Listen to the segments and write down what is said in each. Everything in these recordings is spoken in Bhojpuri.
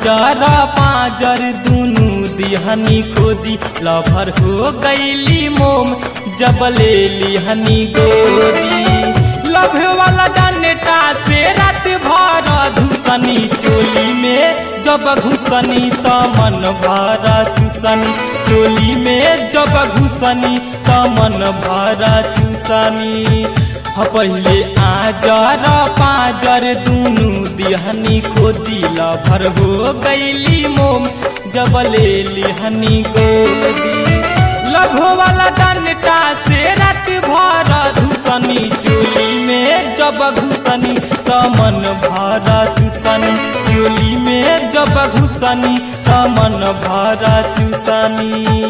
आजर पाजर दुनु दिहनी खोदी लभर हो गईली मोम जब ले लिहनी गोदी लभ वाला डंडा से रात भर धुसनी चोली में जब घुसनी त मन भर चुसनी चोली में जब घुसनी त मन भर चुसनी ह पहिले आजर पाजर दुनु दिहनी खोदी लभर हो गईली मोम जब ले लिहनी गोदी लभो वाला डंडा से रात भर धुसनी चोली में जब घुसनी त मन भर चुसनी चोली में जब घुसनी त मन भर चुसनी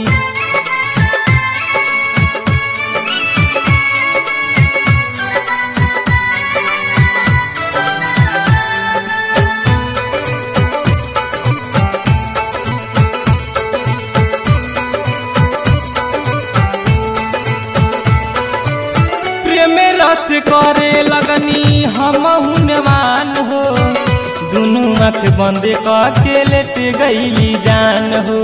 प्रेम रस करे लगनी हम हुनवान हो दुनू आँख बंद के लेट गईली जान हो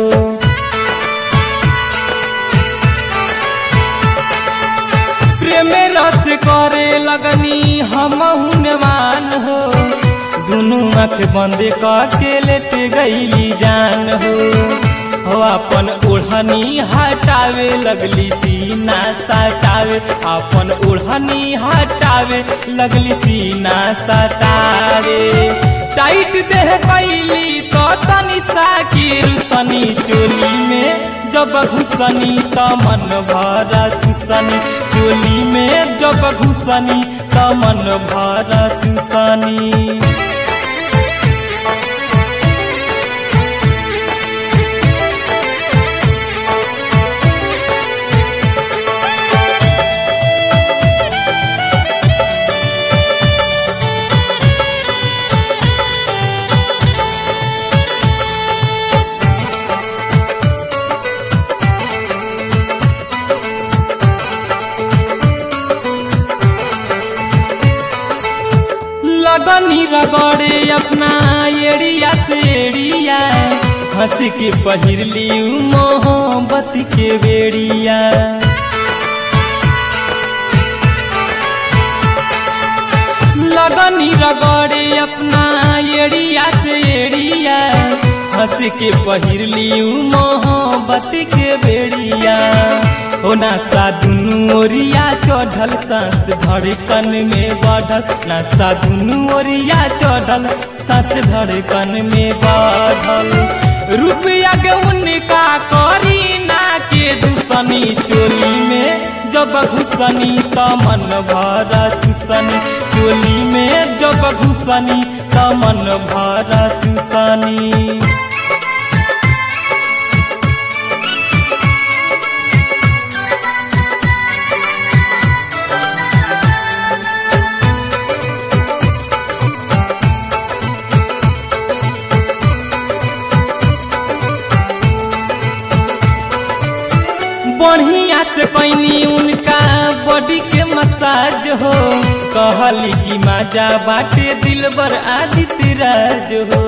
प्रेम रस करे लगनी हम हुनवान हो दुनू आँख बंद के लेट गईली जान हो हो अपन ओढ़नी हटावे लगली सीना सटावे अपन ओढ़नी हटावे लगली सीना सटावे टाइट देह कैली तो तनी साकिर सनी चोली में जब घुसनी त मन भर चुसनी चोली में जब घुसनी त मन भर चुसनी लगनी रगड़े अपना एड़िया से एड़िया हंस के पहिरली मोहब्बत के बेड़िया लगनी रगड़े अपना एड़िया से एड़िया हंस के पहिरली मोहब्बत के बेड़िया ओ नासा दुनू ओरिया चढ़ल सांस धड़कन में बढ़ल नासा दुनू ओरिया चढ़ल सांस धड़कन में बढ़ल रुपया के उनका करी ना के दुसनी चोली में जब घुसनी त मन भर चुसनी चोली में जब घुसनी त मन भर चुसनी बढ़िया से कैनी उनका बॉडी के मसाज हो कहली कि माजा बाटे दिलबर आदित्य राज हो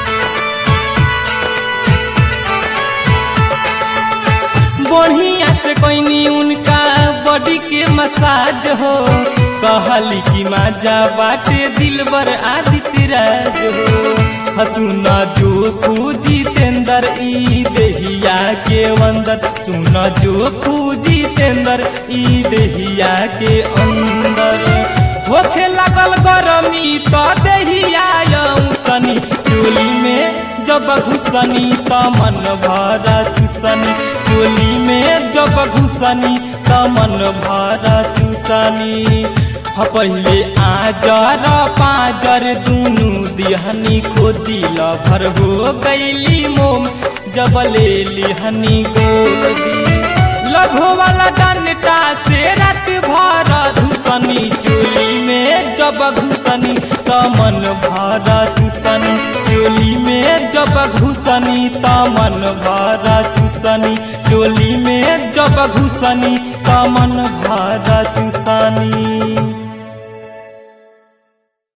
बढ़िया से कैनी उनका बॉडी के मसाज हो कहली कि माजा बाटे दिलबर आदित्य राज हो हसुना जो पूजितेंद्र ई देहिया के अंदर सुन जो पूजितेंद्र ई देहिया के अंदर होखे लगल गरमी तो देहिया सनी चोली में जब घुसनी त मन भर चुसनी चोली में जब घुसनी त मन भर चुसनी पहिले आजर पाजर दुनु दिहनी खोदी लभर हो गईली मोम जब ले लिहनी गोदी लघो वाला डंडा से रात भर धुसनी चोली में जब घुसनी त मन भर चुसनी चोली में जब घुसनी त मन भर चुसनी चोली में जब घुसनी त मन भर चुसनी